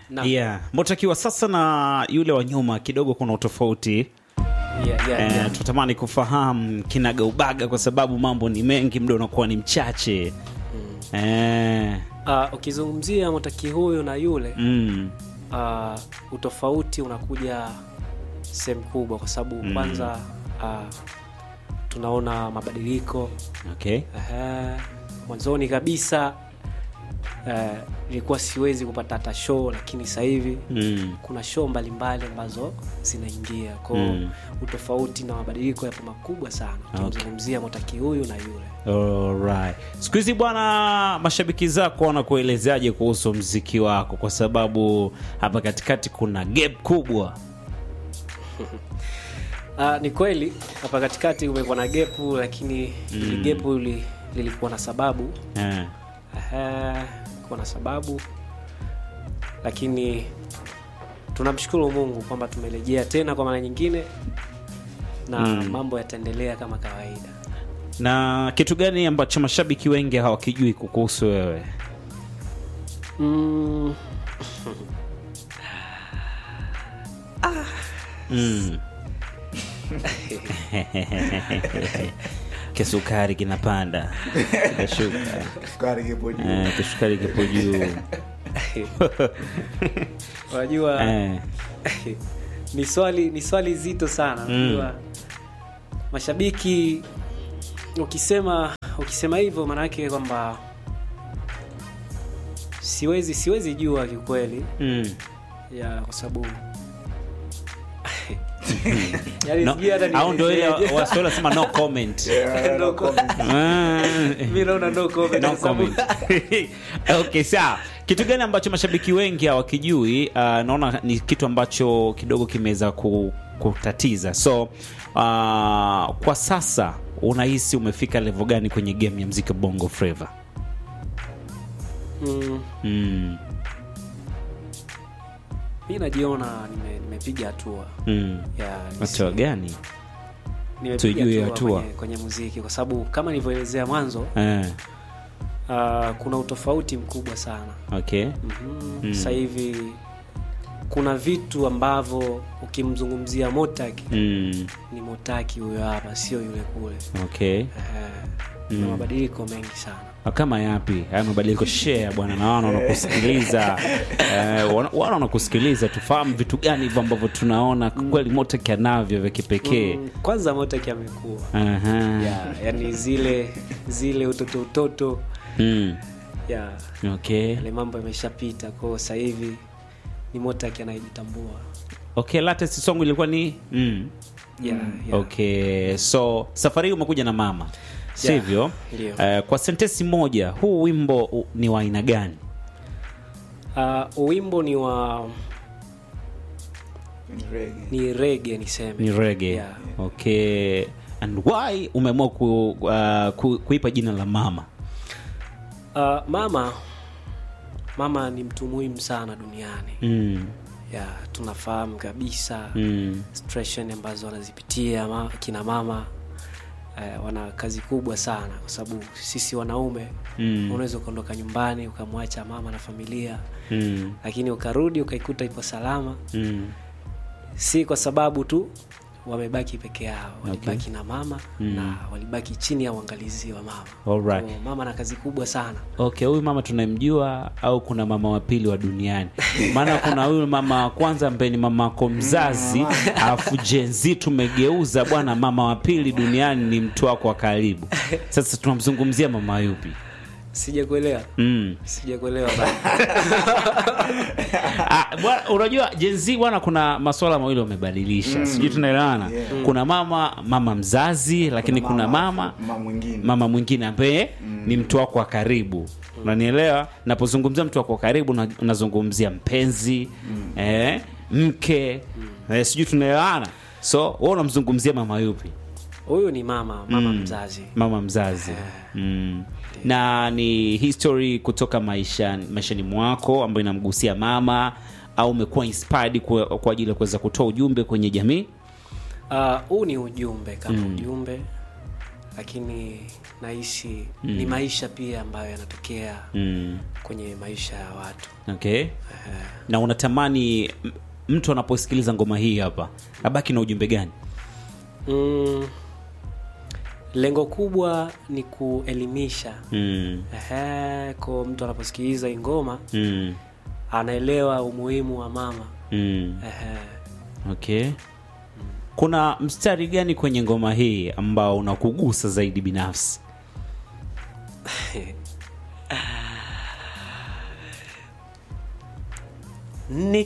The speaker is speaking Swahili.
Na- yeah. motakiwa sasa na yule wa nyuma kidogo kuna utofauti yeah, yeah, eh, yeah. tunatamani kufahamu kinagaubaga kwa sababu mambo ni mengi muda unakuwa ni mchache eh, Ah, ukizungumzia motaki huyu na yule mm, uh, utofauti unakuja sehemu kubwa kwa sababu Mm. kwanza uh, tunaona mabadiliko okay. Ehe, mwanzoni kabisa eh, ilikuwa siwezi kupata hata show lakini sasa hivi mm. kuna show mbalimbali ambazo zinaingia kwao Mm. utofauti na mabadiliko yapo makubwa sana Okay. ukimzungumzia motaki huyu na yule Alright. Siku hizi bwana, mashabiki zako wanakuelezeaje kuhusu mziki wako, kwa sababu hapa katikati kuna gap kubwa. Ah, ni kweli hapa katikati kumekuwa na gepu lakini ili gepu li, lilikuwa na sababu Eh. Ehe, kuwa na sababu lakini tunamshukuru mungu kwamba tumerejea tena kwa mara nyingine na Mm. mambo yataendelea kama kawaida Na kitu gani ambacho mashabiki wengi hawakijui kukuhusu wewe? mm, Mm. kisukari kinapanda kashuka Sukari kipo juu. eh, kisukari kipo juu unajua eh. ni swali ni swali zito sana Mm. unajua mashabiki ukisema ukisema hivyo maanake kwamba siwezi siwezi jua kiukweli mm. ya kwa sababu Yaani no, sijui hata au ndo ile nielezeje. waswahili wasema no comment Yeah, No no comment. Ah. mi naona no comment no kwa sababu- comment. okay sawa kitu gani ambacho mashabiki wengi hawakijui uh, naona ni kitu ambacho kidogo kimeweza ku, kutatiza so uh, kwa sasa unahisi umefika level gani kwenye game ya mziki bongo flava Mm, mm, mi najiona nime- nimepiga hatua mm. ya hatua nisi- gani nimepiga Tujue hatua hatua. kwenye, kwenye muziki kwa sababu kama nilivyoelezea mwanzo eh, uh, kuna utofauti mkubwa sana okay mm-hmm. Mm. sasa hivi kuna vitu ambavyo ukimzungumzia motaki mm, ni motaki huyo hapa sio yule kule okay Eh, kuna mabadiliko mengi sana kama yapi haya mabadiliko share bwana na wana wanakusikiliza eh, wana wana wanakusikiliza tufahamu vitu gani hivyo ambavyo tunaona kweli motek anavyo vya kipekee mm, kwanza motaki amekuwa Aha. yeah, yani zile zile utoto utoto Mm. yeah, okay yale mambo yameshapita kwao sasa hivi ni motaki anayejitambua okay latest song ilikuwa ni mm. yeah, yeah. okay so safari hii umekuja na mama sivyo ndio. Eh, kwa sentesi moja huu wimbo u- ni wa aina gani Uh, wimbo ni wa Ni reggae. ni rege niseme ni rege Yeah. okay and why umeamua ku, uh, ku, kuipa jina la mama Uh, mama mama ni mtu muhimu sana duniani mm. yeah, tunafahamu kabisa Mm. situation ambazo wanazipitia ma, kina mama eh, wana kazi kubwa sana kwa sababu sisi wanaume Mm. unaweza ukaondoka nyumbani ukamwacha mama na familia Mm. lakini ukarudi ukaikuta ipo salama Mm. si kwa sababu tu wamebaki peke yao walibaki na mama Mm. na walibaki chini ya uangalizi wa mama Alright. Kwa mama na kazi kubwa sana okay huyu mama tunamjua au kuna mama wa pili wa duniani maana kuna huyu mama wa kwanza ambaye ni mama wako mzazi alafu jenzi tumegeuza bwana mama wa pili duniani ni mtu wako wa karibu sasa tunamzungumzia mama yupi sijakuelewa mm. sijakuelewa bado. Ah, bwana, unajua jenzi bwana kuna maswala mawili wamebadilisha sijui tunaelewana Yeah. kuna mama mama mzazi lakini kuna mama mama mwingine mama mwingine ambaye ni mtu wako wa karibu unanielewa napozungumzia mtu wako wa karibu na- nazungumzia mpenzi eh, mke eh, sijui tunaelewana so we unamzungumzia mama yupi huyu ni mama mama mzazi mama mzazi mm. na ni history kutoka maisha maishani mwako ambayo inamgusia mama au umekuwa inspired kwa, kwa ajili ya kuweza kutoa ujumbe kwenye jamii Ah, huu ni ujumbe kama ujumbe lakini nahisi ni maisha pia ambayo yanatokea mm. kwenye maisha ya watu okay na unatamani m- mtu anaposikiliza ngoma hii hapa abaki na ujumbe gani mm, lengo kubwa ni kuelimisha mm. Ehe, ko mtu anaposikiliza hii ngoma Mm. anaelewa umuhimu wa mama Mm. Ehe. okay kuna mstari gani kwenye ngoma hii ambao unakugusa zaidi binafsi ni